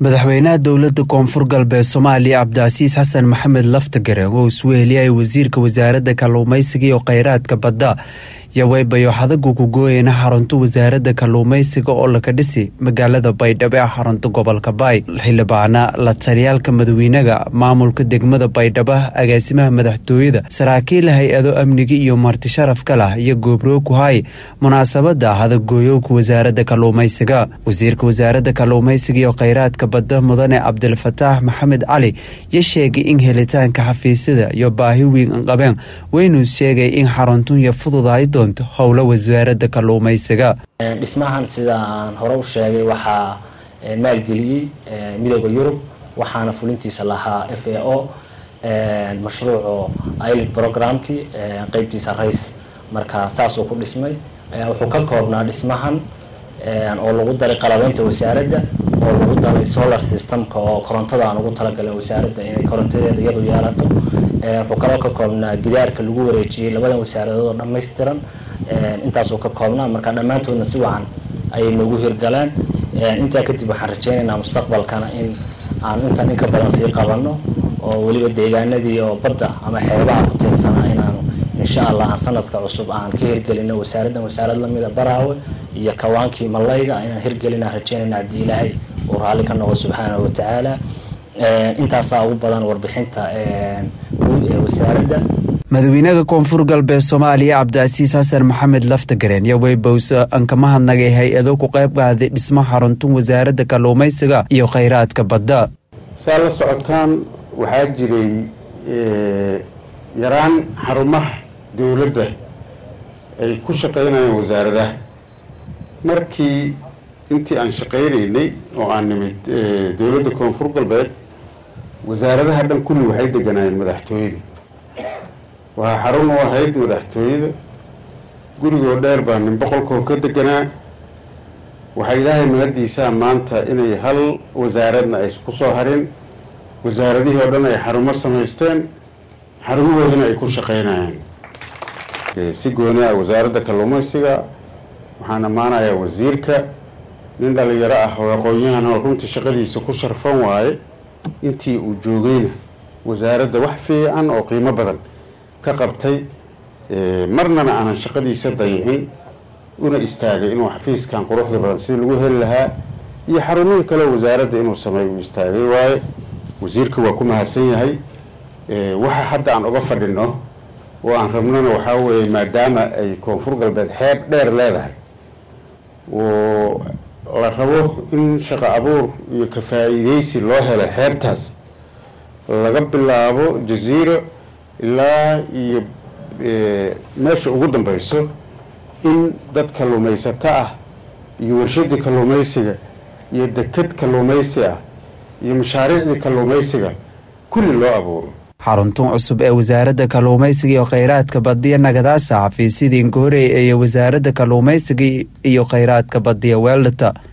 madaxweynaha dowladda koonfur galbeed soomaaliya cabdicasiis xasan maxamed laftagare oo isweheliyay wasiirka wasaaradda kalluumaysiga iyo kheyraadka badda yaweybayo xadagu ku gooyeyna xarunta wasaaradda kalluumaysiga oo laka dhisi magaalada baydhabo ee xarunta gobolka baay xildhibaana la taliyaalka madawiinaga maamulka degmada baydhabo agaasimaha madaxtooyada saraakiil hay-ado amniga iyo marti sharafka lah iyo goobroog ku hay munaasabada hadagooyowka wasaaradda kalluumaysiga wasiirka wasaaradda kalluumaysiga iyo kheyraadka badda mudane cabdilfataax maxamed cali yo sheegay in helitaanka xafiisyada iyo baahi weyn qabeen weynuu sheegay in xaruntunya fududahay doonto howla wasaaradda kalluumaysiga dhismahan sida aan hore u sheegay waxaa maalgeliyey midooda yurub waxaana fulintiisa lahaa f a o mashruuco ilid programkii qeybtiisa rays marka saasuu ku dhismay wuxuu ka koobnaa dhismahan oo lagu daray qalabeynta wasaaradda oo lagu daray solar systemka oo korontada aan ugu talagalay wasaaradda inay korontadeeda iyadu yeelato wuxuu kaloo ka koobnaa gidaarka lagu wareejiyey labadan wasaaradood oo dhammaystiran intaasuu ka koobnaa marka dhammaantoodna si wacan ayay noogu hirgaleen intaa kadib waxaan rajeynaynaa mustaqbalkana in aan intan in ka badan sii qabanno oo weliba deegaanadii oo badda ama xeebaha ku teedsanaa inaanu insha allah aan sanadka cusub aan ka hirgelino wasaaraddan wasaarad lamida baraawe iyo kawaankii malayga inaan hirgelina rajeynayna haddii ilaahay uu raalli ka noqo subxaanahu watacaala intaasaa ugu badan warbixinta guud ee wasaaradda madawiinaha koonfur galbeed soomaaliya cabdicasiis xasan maxamed laftagareen iyo weybowse aan kama hadnagay hay-ado ku qayb qaaday dhismo xaruntun wasaaradda kalluumaysiga iyo kheyraadka badda saa la socotaan waxaa jiray yaraan xarumaha dowladda ay ku shaqaynayaan wasaaradaha markii intii aan shaqaynaynay oo aan nimid dowladda koonfur galbeed wasaaradaha dhan kulli waxay deganaayeen madaxtooyada waxaa xarun u ahayd madaxtooyada gurigoo dheer baa nin boqolkoo ka deganaa waxaa ilaahay mahadiisaa maanta inay hal wasaaradna ay ku soo harin wasaaradihii oo dhan ay xarumo samaysteen xarumahoodana ay ku shaqaynayaan si gooni ah wasaaradda kalluumaysiga waxaan ammaanayaa wasiirka nin dhalinyaro ah oo aqoon-yahan oo runtii shaqadiisa ku sharfan waaye intii uu joogayna wasaaradda wax fiican oo qiimo badan ka qabtay marnana aanan shaqadiisa dayicin una istaagay inuu xafiiskan quruxda badan sidii lagu heli lahaa iyo xarumihii kale wasaaradda inuu sameey uu istaagay waaye wasiirka waa ku mahadsan yahay waxa hadda aan uga fadhino oo aan rabnona waxaa weeye maadaama ay koonfur galbeed xeeb dheer leedahay oo la rabo in shaqo abuur iyo ka faa-iideysi loo helo xeebtaas laga bilaabo jaziiro ilaa iyo meesha ugu dambeyso in dad kalluumaysato ah iyo warshadii kalluumaysiga iyo deked kalluumaysi ah iyo mashaariicdii kalluumaysiga kulli loo abuuro xaruntun cusub ee wasaaradda kalluumaysiga iyo kheyraadka badiya nagadaasa xafiisyadii ingahorey ee wasaaradda kalluumaysiga iyo kheyraadka badiya weeldhata